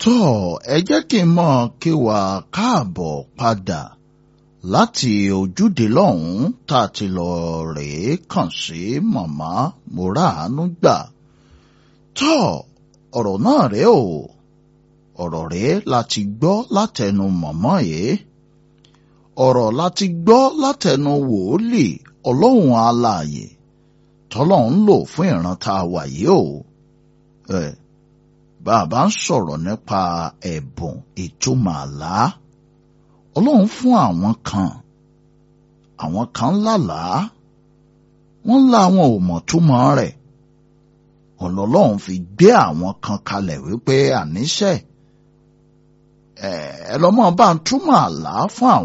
tọ́ ẹ jẹ́ kí n mọ̀ kí wà káàbọ̀ padà láti ojúde lọ́hùn-ún tá a ti lọ rèé kàn sí màmá mòráàánú gbà tọ́ ọ̀rọ̀ náà rèé o ọ̀rọ̀ rèé láti gbọ́ látẹnu màmá yìí ọ̀rọ̀ láti gbọ́ látẹnu wòólì ọlọ́run alààyè tọ́lọ́run lò fún ìran tá a wà yìí o. Eh, bàbá ń sọ̀rọ̀ nípa ẹ̀bùn ìtumọ̀ àlá ọlọ́run fún àwọn kan àwọn kan lálàá wọ́n lá àwọn ò mọ̀ túmọ̀ rẹ̀ ọlọ́lọ́run fi gbé àwọn kan kalẹ̀ wípé àníṣe ẹ lọ́mọ bá ń túmọ̀ àlá fún àwọn.